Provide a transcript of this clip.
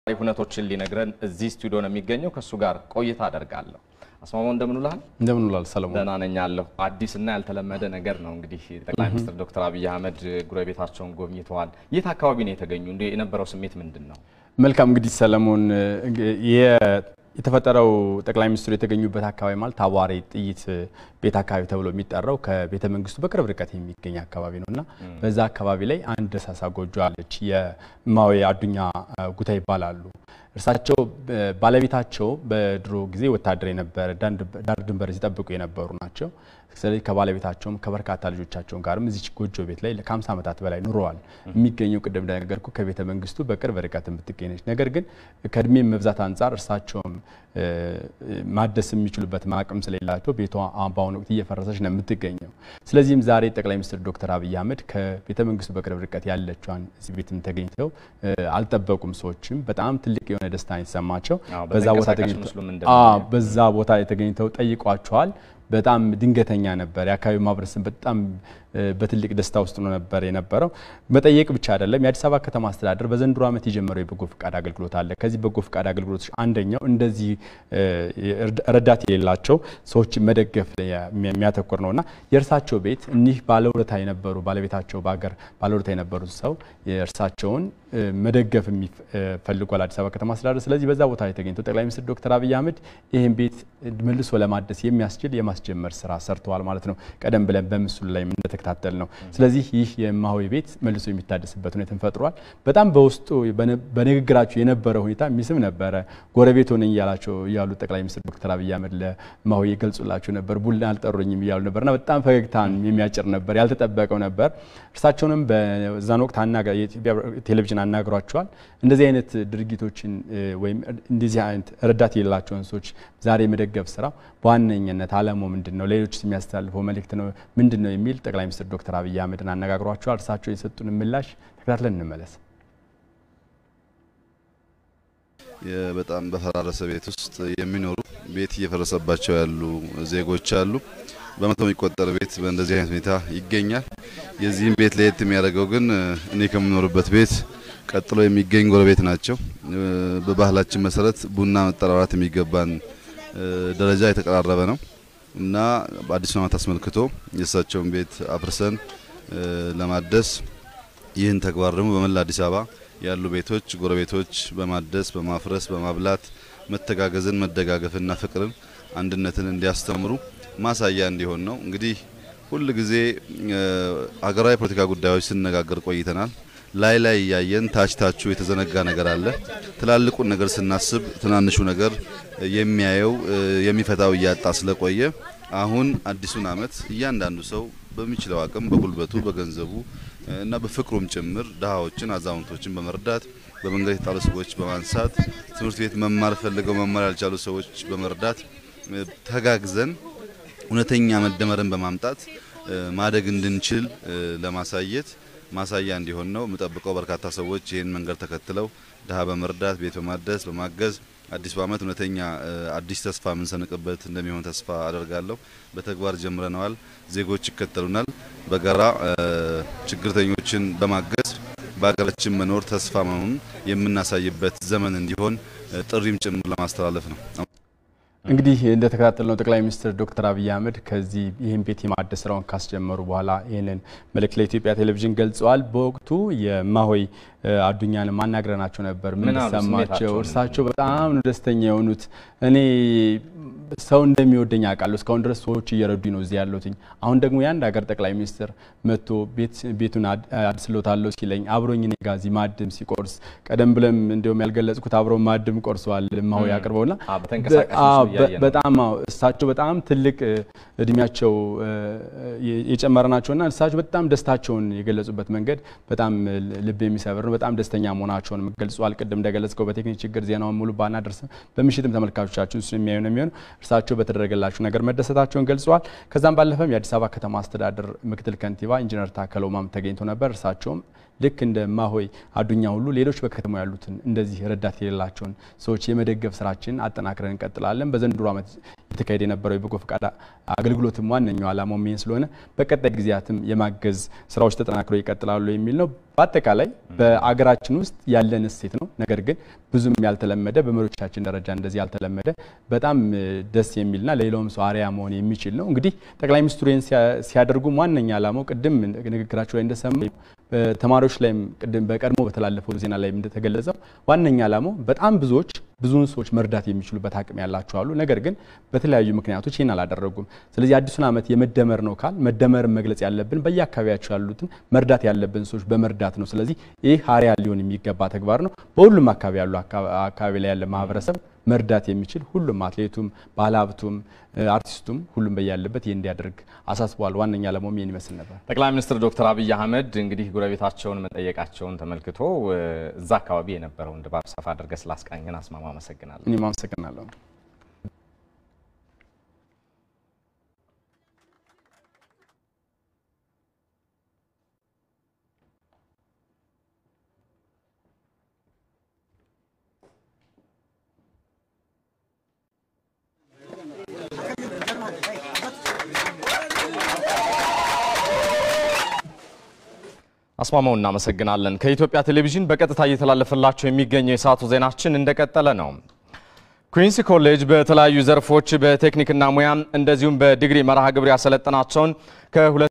ሁነቶችን ሊነግረን እዚህ ስቱዲዮ ነው የሚገኘው። ከእሱ ጋር ቆይታ አደርጋለሁ። አስማማው እንደምን ውለሃል? እንደምን ውላል ሰለሞን? ደህና ነኝ አለሁ። አዲስና ያልተለመደ ነገር ነው እንግዲህ ጠቅላይ ሚኒስትር ዶክተር አብይ አህመድ ጎረቤታቸውን ጎብኝተዋል። የት አካባቢ ነው የተገኙ? እንዲ የነበረው ስሜት ምንድን ነው? መልካም እንግዲህ ሰለሞን የ- የተፈጠረው ጠቅላይ ሚኒስትሩ የተገኙበት አካባቢ ማለት አዋሬ ጥይት ቤት አካባቢ ተብሎ የሚጠራው ከቤተ መንግስቱ በቅርብ ርቀት የሚገኝ አካባቢ ነው እና በዛ አካባቢ ላይ አንድ ደሳሳ ጎጆ አለች። የእማሆይ አዱኛ ጉታ ይባላሉ። እርሳቸው ባለቤታቸው በድሮ ጊዜ ወታደር የነበረ ዳር ድንበር ሲጠብቁ የነበሩ ናቸው። ስለዚህ ከባለቤታቸውም ከበርካታ ልጆቻቸውን ጋርም እዚች ጎጆ ቤት ላይ ከ50 ዓመታት በላይ ኑረዋል። የሚገኘው ቅድም እንደነገርኩ ከቤተ መንግስቱ በቅርብ ርቀት የምትገኝ ነች። ነገር ግን ከእድሜ መብዛት አንጻር እርሳቸውም ማደስ የሚችሉበት አቅም ስለሌላቸው ቤቷ በአሁኑ ወቅት እየፈረሰች ነው የምትገኘው። ስለዚህም ዛሬ ጠቅላይ ሚኒስትር ዶክተር አብይ አህመድ ከቤተ መንግስቱ በቅርብ ርቀት ያለችዋን እዚህ ቤትም ተገኝተው አልጠበቁም። ሰዎችም በጣም ትልቅ የሆነ ደስታ የተሰማቸው አዎ፣ በዛ ቦታ በተንቀሳቃሽ ተገኝተው ምስሉም አዎ፣ እንደምናየው። በዛ ቦታ ላይ ተገኝተው ጠይቋቸዋል። በጣም ድንገተኛ ነበር። የአካባቢው ማህበረሰብ በጣም እ፣ በትልቅ ደስታ ውስጥ ነው ነበር የነበረው። መጠየቅ ብቻ አይደለም። የአዲስ አበባ ከተማ አስተዳደር በዘንድሮ ዓመት የጀመረው የበጎ ፍቃድ አገልግሎት አለ። ከዚህ በጎ ፍቃድ አገልግሎቶች አንደኛው እንደዚህ እ፣ ረዳት የሌላቸው ሰዎች መደገፍ ላይ የሚያተኩር ነውና የእርሳቸው ቤት እኒህ ባለውለታ የነበሩ ባለቤታቸው በሀገር ባለውለታ የነበሩት ሰው የእርሳቸውን እ፣ መደገፍ የሚፈልጓል አዲስ አበባ ከተማ አስተዳደር። ስለዚህ በዛ ቦታ ላይ ተገኝተው ጠቅላይ ሚኒስትር ዶክተር አብይ አህመድ ይህን ቤት መልሶ ለማደስ የሚያስችል የማስጀመር ስራ ሰርተዋል ማለት ነው። ቀደም ብለን በምስሉ ላይ እንደተከታተል ነው። ስለዚህ ይህ የእማሆይ ቤት መልሶ የሚታደስበት ሁኔታን ፈጥሯል። በጣም በውስጡ በነ- በንግግራቸው የነበረ ሁኔታ የሚስብ ነበረ። ጎረቤት ሆነኝ እያላቸው እያሉ ጠቅላይ ሚኒስትር ዶክተር አብይ አህመድ ለእማሆይ ይገልጹላቸው ነበር። ቡና አልጠሩኝም እያሉ ነበርና በጣም ፈገግታን የሚያጭር ነበር፣ ያልተጠበቀው ነበር። እርሳቸውንም በዛን ወቅት አናጋ- የኢትዮጵያ ቴሌቪዥን አናግሯቸዋል። እንደዚህ አይነት ድርጊቶችን እ፣ ወይም እንደዚህ አይነት ረዳት የሌላቸውን ሰዎች ዛሬ የመደገፍ ስራ በዋነኝነት አላማው ምንድን ነው፣ ሌሎች የሚያስተላልፈው መልእክት ነው ምንድን ነው የሚል ጠቅላይ ሚኒስትር ዶክተር አብይ አህመድን አነጋግሯቸዋል። እርሳቸው የሰጡን ምላሽ ተከታትለን እንመለስ። የ- በጣም በፈራረሰ ቤት ውስጥ የሚኖሩ ቤት እየፈረሰባቸው ያሉ ዜጎች አሉ። በመቶ የሚቆጠር ቤት በእንደዚህ አይነት ሁኔታ ይገኛል። የዚህም ቤት ለየት የሚያደርገው ግን እ፣ እኔ ከምኖርበት ቤት ቀጥሎ የሚገኝ ጎረቤት ናቸው። እ፣ በባህላችን መሰረት ቡና መጠራራት የሚገባን እ፣ ደረጃ የተቀራረበ ነው እና በአዲሱ ዓመት አስመልክቶ የእሳቸውን ቤት አፍርሰን እ፣ ለማደስ ይህን ተግባር ደግሞ በመላ አዲስ አበባ ያሉ ቤቶች ጎረቤቶች በማደስ በማፍረስ በማብላት መተጋገዝን መደጋገፍና ፍቅርን አንድነትን እንዲያስተምሩ ማሳያ እንዲሆን ነው። እንግዲህ ሁል ጊዜ እ፣ ሀገራዊ ፖለቲካ ጉዳዮች ስንነጋገር ቆይተናል። ላይ ላይ እያየን ታች ታቹ የተዘነጋ ነገር አለ። ትላልቁን ነገር ስናስብ ትናንሹ ነገር የሚያየው እ፣ የሚፈታው እያጣ ስለቆየ አሁን አዲሱን ዓመት እያንዳንዱ ሰው በሚችለው አቅም በጉልበቱ በገንዘቡ እ፣ እና በፍቅሩም ጭምር ድሃዎችን፣ አዛውንቶችን በመርዳት በመንገድ የተጣሉ ሰዎች በማንሳት ትምህርት ቤት መማር ፈልገው መማር ያልቻሉ ሰዎች በመርዳት እ፣ ተጋግዘን እውነተኛ መደመርን በማምጣት እ፣ ማደግ እንድንችል እ፣ ለማሳየት ማሳያ እንዲሆን ነው የምጠብቀው። በርካታ ሰዎች ይህን መንገድ ተከትለው ድሃ በመርዳት ቤት በማደስ በማገዝ አዲሱ ዓመት እውነተኛ እ፣ አዲስ ተስፋ የምንሰንቅበት እንደሚሆን ተስፋ አደርጋለሁ። በተግባር ጀምረነዋል። ዜጎች ይከተሉናል። በጋራ እ፣ ችግርተኞችን በማገዝ በሀገራችን መኖር ተስፋ መሆኑን የምናሳይበት ዘመን እንዲሆን እ፣ ጥሪም ጭምር ለማስተላለፍ ነው። እንግዲህ እንደተከታተልነው ጠቅላይ ሚኒስትር ዶክተር አብይ አህመድ ከዚህ ይህን ቤት የማደስ ስራውን ካስጀመሩ በኋላ ይህንን መልእክት ለኢትዮጵያ ቴሌቪዥን ገልጸዋል። በወቅቱ የእማሆይ እ፣ አዱኛንም አናግረናቸው ነበር። ምን ምን አሉ? ተሰማቸው? ስሜታቸውን? እርሳቸው በጣም ነው ደስተኛ የሆኑት። እኔ ሰው እንደሚወደኝ አውቃለሁ። እስካሁን ድረስ ሰዎች እየረዱኝ ነው እዚህ ያለሁትኝ። አሁን ደግሞ የአንድ ሀገር ጠቅላይ ሚኒስትር መጥቶ ቤቱን አድ- አድስሎታለሁ ሲለኝ አብሮኝ እኔ ጋር እዚህ ማዕድም ሲቆርስ ቀደም ብለም እንዲሁም ያልገለጽኩት አብረው ማዕድም ቆርሰዋል እማሆይ አቅርበውና አዎ፣ በተንቀሳቃሽ አዎ፣ ምስሉ እያየን ነው። በጣም አዎ፣ እሳቸው በጣም ትልቅ እ፣ እድሜያቸው እ፣ የ- የጨመረ ናቸውና እሳቸው በጣም ደስታቸውን የገለጹበት መንገድ በጣም እ፣ ልብ የሚሰብር ነው። በጣም ደስተኛ መሆናቸውን ገልጿል። ቅድም እንደገለጽከው በቴክኒክ ችግር ዜናውን ሙሉ ባናደርስም በምሽትም ተመልካቾቻችን እሱን የሚያዩ ነው የሚሆነው። እርሳቸው በተደረገላቸው ነገር መደሰታቸውን ገልጸዋል። ከዛም ባለፈም የአዲስ አበባ ከተማ አስተዳደር ምክትል ከንቲባ ኢንጂነር ታከለ ኡማም ተገኝተው ነበር። እርሳቸውም ልክ እንደ እማሆይ አዱኛ ሁሉ ሌሎች በከተማው ያሉትን እንደዚህ ረዳት የሌላቸውን ሰዎች የመደገፍ ስራችን አጠናክረን እንቀጥላለን። በዘንድሮ ዓመት የተካሄደ የነበረው የበጎ ፈቃድ አገልግሎትም ዋነኛው ዓላማው ይህን ስለሆነ በቀጣይ ጊዜያትም የማገዝ ስራዎች ተጠናክረው ይቀጥላሉ የሚል ነው። በአጠቃላይ በአገራችን ውስጥ ያለን እሴት ነው። ነገር ግን ብዙም ያልተለመደ በመሪዎቻችን ደረጃ እንደዚህ ያልተለመደ በጣም ደስ የሚልና ለሌላውም ሰው አርአያ መሆን የሚችል ነው። እንግዲህ ጠቅላይ ሚኒስትሩ ይህን ሲያደርጉም ዋነኛ ዓላማው ቅድም ንግግራቸው ላይ እንደሰማ ተማሪዎች ላይም ቅድም በቀድሞ በተላለፈው ዜና ላይ እንደተገለጸው ዋነኛ ዓላማው በጣም ብዙዎች ብዙውን ሰዎች መርዳት የሚችሉበት አቅም ያላቸው አሉ። ነገር ግን በተለያዩ ምክንያቶች ይህን አላደረጉም። ስለዚህ አዲሱን ዓመት የመደመር ነው ካል መደመርን መግለጽ ያለብን በየአካባቢያቸው ያሉትን መርዳት ያለብን ሰዎች በመርዳት ነው። ስለዚህ ይህ አርአያ ሊሆን የሚገባ ተግባር ነው። በሁሉም አካባቢ ያሉ አካባቢ ላይ ያለ ማህበረሰብ መርዳት የሚችል ሁሉም አትሌቱም፣ ባለሀብቱም፣ አርቲስቱም ሁሉም በያለበት ይህ እንዲያደርግ አሳስበዋል። ዋነኛ ዓላማውም ይህን ይመስል ነበር። ጠቅላይ ሚኒስትር ዶክተር አብይ አህመድ እንግዲህ ጎረቤታቸውን መጠየቃቸውን ተመልክቶ እዛ አካባቢ የነበረውን ድባብ ሰፋ አድርገህ ስላስቃኘን አስማማ አመሰግናለሁ። እኔም አመሰግናለሁ። አስማማው እናመሰግናለን። ከኢትዮጵያ ቴሌቪዥን በቀጥታ እየተላለፈላቸው የሚገኘው የሰዓቱ ዜናችን እንደቀጠለ ነው። ኩዊንስ ኮሌጅ በተለያዩ ዘርፎች በቴክኒክና ሙያ እንደዚሁም በዲግሪ መርሃ ግብር ያሰለጠናቸውን ከ